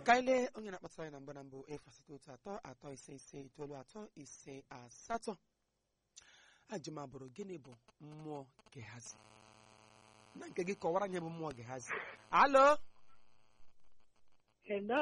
ka anyị lee onye na-akpatara anyị na mbụ na mbụ efu asatọ otu atọ atọ ise ise itoolu atọ ise asatọ ajụm abụrụ gịnị bụ mmụọ gehazi na nke gị kọwara anyị bụ mmụọ gehazi alo Hello.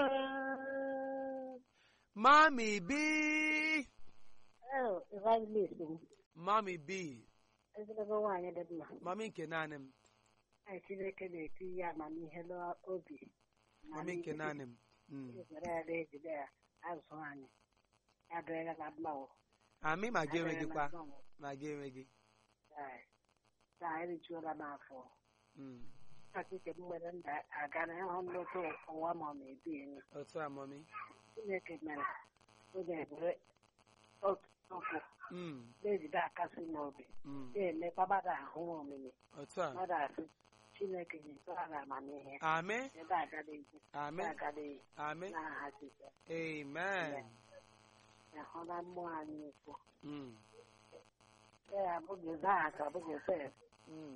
mami bi Oh, evangelist m. mami bi Ezigbo nwaanyị dị mma. mami nke naanị m Anyị Chineke na-eti ihe amamihe n'obi. mami nke naanị m Mm. Were ya na-ejide ya azụ anyị. Ya dịrịla na mmanwụ. amị ma gị Ya enweghị dịrịla kwa na mmanwụ. ma gị enweghị Ee. Ka anyị rijuola n'afọ. Mm. Akike m nwere nda aga na ịhụ nnukwu ụwa ma ọ na-ebi enyi. otu a mami Chineke mere oge ebere otu okwu Mm. na-ejide akasị n'obi. Mm. Na-emekwa mmadụ ahụ omimi. otu a Mmadụ asị Chineke nyetara na amamihe. amị ebe agadaghị amị agadaghị amị n'aha Jizọs amen ahụla mmụọ anyị ukwu Mm. ee abụghị zak abụghị sef Mm.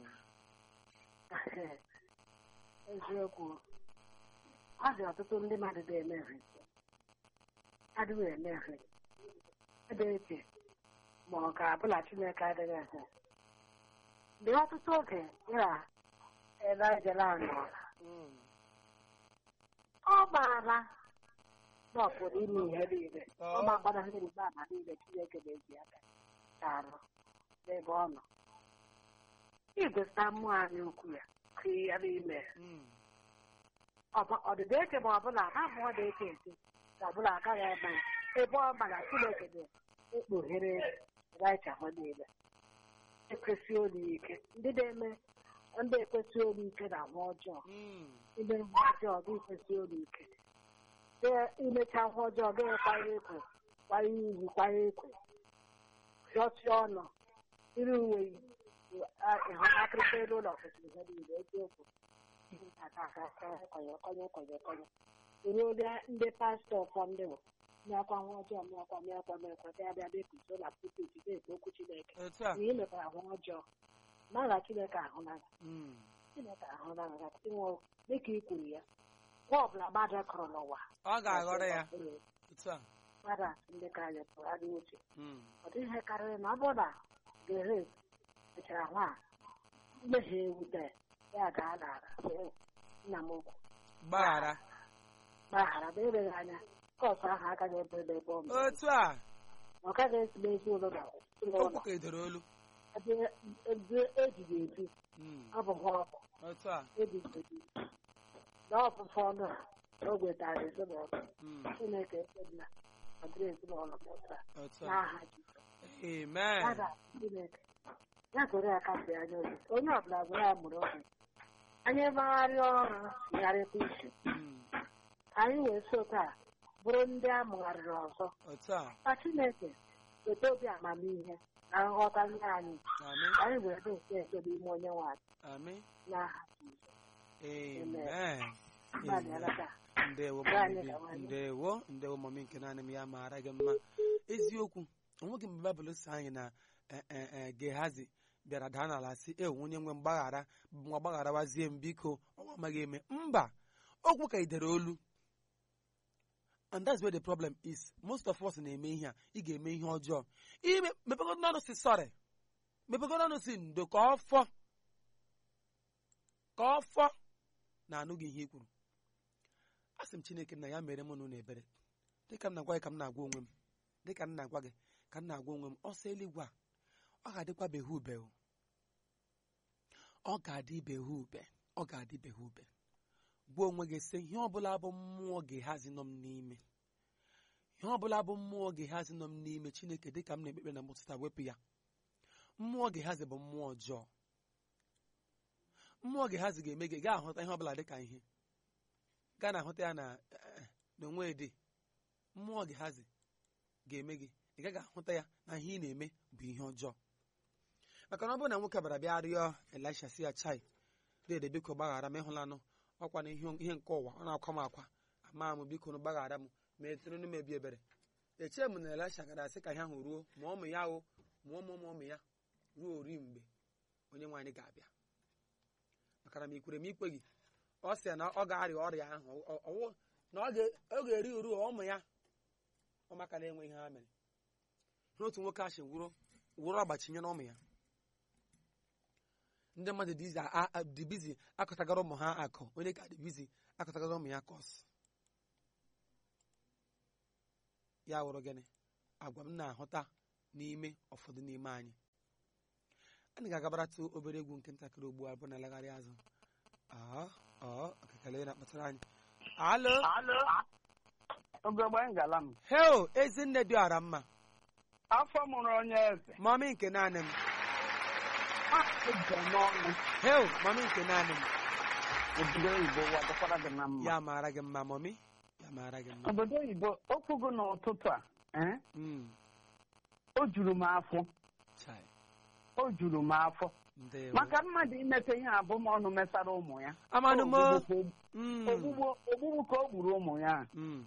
eziokwu ọ dị ọtụtụ ndị mmadụ na-emehie adịghị emehie ebe eche ma ọ ga-abụla Chineke adịghị ehe mgbe ọtụtụ oge ya elajela nọ Mm. ọ maara na ọ pụrụ ime ihe niile ọ makwara ndị mgbe ama niile Chineke na-eji aka ka arụ n'ebe ọ nọ igweta mmụọ anyị ukwu ya ka ya n'ime Mm. ọdịda eche ma ọbụla ha mmụọ na-eche eche ka ọbụla agaghị eme ya ebe ọ mara Chineke na-ekpughere raịcha ha niile ekwesị olu ike ndị na-eme ndị ekwesị olu ike na ahụ ọjọọ Mm. ime ihe ọjọọ gị kwesị olu ike Ee, imecha ihe ọjọọ gị kwanye ekwe kwanye ugwu kwanye ekwe hịọchie ọnụ iri uwe ịhụ akịrịka elu ụlọ kwesịrị ihe niile eziokwu konye konye konye konye ruo ndị pastọ ụfọdụ bụ mịakwa ihe ọjọọ mịakwa mịakwa mịakwa bịa bịa bịa kuzo na pulpit na-ekwu okwu Chineke otu a na ị mekwara ihe ọjọọ mara Chineke ahụnanya Mm. Chineke ahụnanya ka inwe dịka i kwuru ya nwa ọbụla mmadụ kụrụ n'ụwa ọ ga-aghọrọ ya otu a mmadụ asị ndị ka anyị pụrụ adị uche Mm. ọ dịghị ihe karịrị na ọ bụrụ na gere mechara nwa a, mmehie ewute ya gaa n'ala sị, nna m ukwu gbaghara gbaghara ma eleghị anya kọsụ ahụ agaghị ebe ebe ebe ọ mere otu a ọ gaghị esi n'ezi ụlọ na ụlọ okwu ka edoro olu ebe ebe ejighị ebi Mm. ọ bụ ha ọkụ otu a ebighị ebi na ọfụfụ ọnụ a o wetara ezinụlọ Mm. Chineke ekpebila ọ dịrị ezinụlọ m ụta otu a n'aha Jizọs amen ya ga Chineke ya kwere ya kasị anya obi onye ọbụla gwere ya mụrụ obi anyị magharịa ọrụ yigharịkwa isi Mm. ka anyị wee so taa bụrụ ndị a mụgharịrị ọzọ otu a ka Chineke weta obi amamihe na nghọta nye anyị amị ka anyị wee na-esi eche n'ime onye nwanyị amị n'aha Jizọs amen Gbalịala ka ndewo Gaa mami anyị bi gawa anyị. ndewo ndewo mami nke naanị m ya maara gị mma eziokwu onweghị mgbe baịbụl si anyị na eh, eh, eh, gehazi bịara daa n'ala sị e onye nwe mgbaghara nwa gbagharawazie m biko ọnwa amaghị eme mba okwu ka idere olu and that's where the problem is most of us na-eme ihe a ị ga-eme ihe ọjọọ ime mepegodo ọnụ si sọrị mepegodo ọnụ si ndo ka ọ fọ ka ọ fọ na-anụ gị ihe i kwuru asị m chineke na ya mere mụ na unu ebere dịka m na-agwa gị ka m na-agwa onwe m dịka m na-agwa gị ka m na-agwa onwe m ọsọ eluigwe a ọ ga-adịkwa behe ube o. ọ ga-adị behe ube ọ ga-adị behe ube gwa onwe gị sị ihe ọbụla bụ mmụọ ga-ehazi nọ m n'ime ihe ọbụla bụ mmụọ ga-ehazi nọ m n'ime chineke dịka m na-ekpekpe na mụtụta wepụ ya mmụọ ga-ehazi bụ mmụọ ọjọọ mmụọ ga-ehazi ga-eme gị gaa ahụta ihe ọbụla dịka ihe gaa na ahụta ya na eh, n'onwe dị mmụọ ga-ehazi ga-eme gị ị gaghị ahụta ya na ihe ị na-eme bụ ihe ọjọọ maka na ọ bụrụ na nwoke bara bịa rịọ elisha si ya chai dede biko gbaghara m ịhụlanụ ọkwa na ihe ihe nke ụwa ọ na-akwa m akwa ama m biko nụ gbaghara m ma etụrụ m ebi ebere echee m na elisha gara asị ka ihe ahụ ruo ma ụmụ ya o ma ụmụ ụmụ ụmụ ya ruo ori mgbe onye nwaanyị ga-abịa maka na ma ikwere m ikpe gị ọ sị na ọ ga-arịa ọrịa ahụ ọ- ọwụ na ọ ga- ọ ga-eri uru ụmụ ya ụmụaka na-enwe ihe ha mere n'otu nwoke achị wụrụ wụrụ ọgbachinye na ụmụ ya ndị mmadụ dị izi a- a- dị bizi akọtagara ụmụ ha akụ onye ka dị bizi akọtagara ụmụ ya kọs ya wụrụ gịnị agwa m na-ahụta n'ime ụfọdụ n'ime anyị anyị ga-agabaratụ obere egwu nke ntakịrị ugbu a bụ na lagharị azụ ọ ọ okekele na-akpatara anyị alo Ogogbe ngala m. heo ezinne dị ọra mma Afọ mụrụ onye eze. mami nke naanị m Ije n'ọnụ. heo mami nke naanị m Obodo oyibo wadọkwara gị na mma. ya maara gị mma mami ya maara gị mma Obodo oyibo okwu gị n'ụtụtụ a. eh, Mm, O juru m afọ. chai, O juru m afọ. ndewo. Maka mmadụ imete ihe abụmọnụ mesara ụmụ ya. amanụ m Ogbugbu Mm, ka o- ogbugbu ogbugbu ka o gburu ụmụ ya. mm,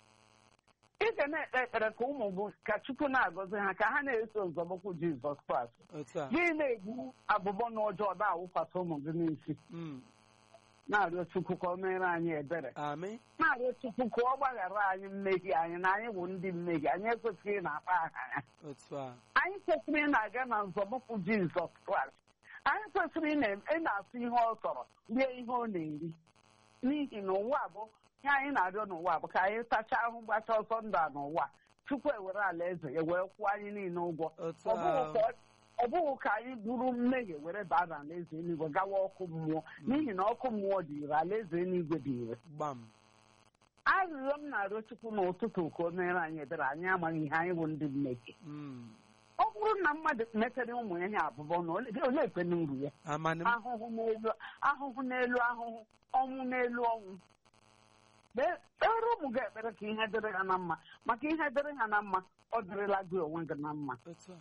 Ị ga na-ekpe ekpere ka ụmụ gị ka Chukwu na-agọzi ha ka ha na-eso nzọmụkwụ Jizọs Kraịst. otu a Gị na-egbu abụbọ na ọjọọ na-awụkwasị ụmụ gị n'isi. Mm, Na-arịọ Chukwu ka o mere anyị ebere. amị na-arịọ Chukwu ka ọ gbaghara anyị mmehie anyị na anyị bụ ndị mmehie anyị ekwesịghị ị na-akpa aha ya otu a anyị kwesịrị ị na-aga na nzọmụkwụ Jizọs Kraịst anyị kwesịrị ị na- ị na-asụ ihe ọ chọrọ rie ihe ọ na-eri n'ihi na ụwa bụ ihe anyị na-arịọ n'ụwa bụ ka anyị tachaa ahụ gbacha ọsọ ndụ a n'ụwa Chukwu ewere ala eze ya wee kwụọ anyị niile ụgwọ otu ọ bụghị a ka ọ- ọ bụghị ka anyị buru mmehie were baa n'ala eze eluigwe gawa ọkụ mmụọ n'ihi na ọkụ mmụọ dị ire ala eze eluigwe dị ire gbam arịrịọ m na-arịọ Chukwu n'ụtụtụ ka o mere anyị ebere anyị amaghị ihe anyị bụ ndị mmehie Mm, ọ bụrụ na mmadụ metere ụmụ ya ihe abụbọ na ole ole ekpene uru ya amanụ m ahụhụ n'elu ahụhụ n'elu ahụhụ ọnwụ n'elu ọnwụ Kpee- kpeere ụmụ gị ekpere ka ihe dịrị ha na mma maka ihe dịrị ha na mma ọ dịrịla gị onwe gị na mma otu a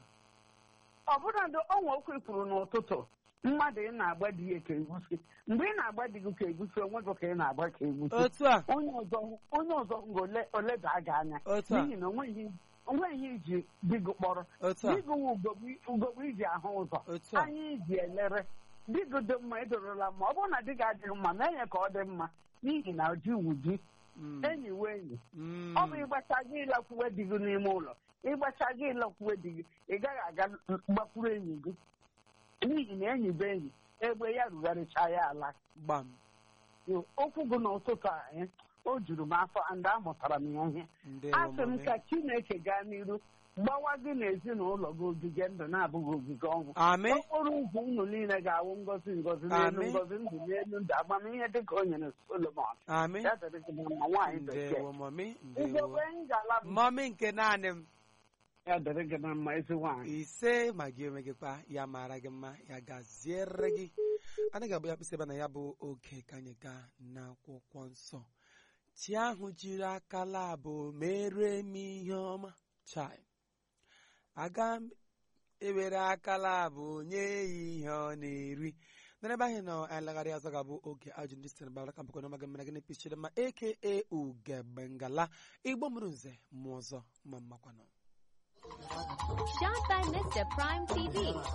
ọ bụladị ọnwa okwu kwuru n'ụtụtụ mmadụ ị na-agba di ya ka egusi mgbe ị na-agba di gị ka egusi onwe gị ka ị na-agba ka egusi otu a onye ọzọ onye ọzọ nga ole oleda gị anya otu a n'ihi na onweghị onweghị ihe iji di gị kpọrọ otu a di gị wụ ugogbe ugogbe iji ahụ ụzọ otu a anya iji elere di gị dị mma edorola mma ọ bụrụ na di gị adịghị mma mee ya ka ọ dị mma n'ihi na di wu di Mm, enyi wu enyi mm, ọ bụ ịgbacha gị ịlakwuwe di gị n'ime ụlọ ịgbacha gị ịlakwuwe di gị ị gaghị aga gbakwuru enyi gị n'ihi na enyi bụ enyi egbe ya rugharịcha ya ala gbam Yo, okwu gị n'ụtụtụ a eh, o juru m afọ and amụtara m ya ihe ndewo asị m mami ka chineke gaa n'iru gbawa gị na ezinụlọ gị ogige ndụ na-abụghị ogige ọnwụ amị okporo ụzọ unu niile ga-awụ ngozi ngozi n'elu Amen. ngozi ndụ n'elu ndụ amamihe dị ka o nyere solomon amị ya dịrị gị na mma nwaanyị bekee ndewo mami ndewo ugogbe ngala m mami nke naanị m ya dịrị gị na mma ezi nwaanyị ise ma gị onwe gị kwa ya mara gị mma ya gaziere gị anyị ga-abụ ya kpịsị ebe na ya bụ oge ka anyị gaa n'akwụkwọ nsọ chi ahụ jiri aka labụ mere m ihe ọma chai aga m ewere aka labụ nye ya ihe ọ na-eri n'ebe anyị nọ anyị lagharị azọ ga-abụ oge ajụ ndị sitere bara ka mbakọ n'ọmaga mmere gịnị pichiri ma aka ugegbe ngala igbo mụrụ nze mụ ọzọ ma mmakwanụ Shot by Mr. Prime TV.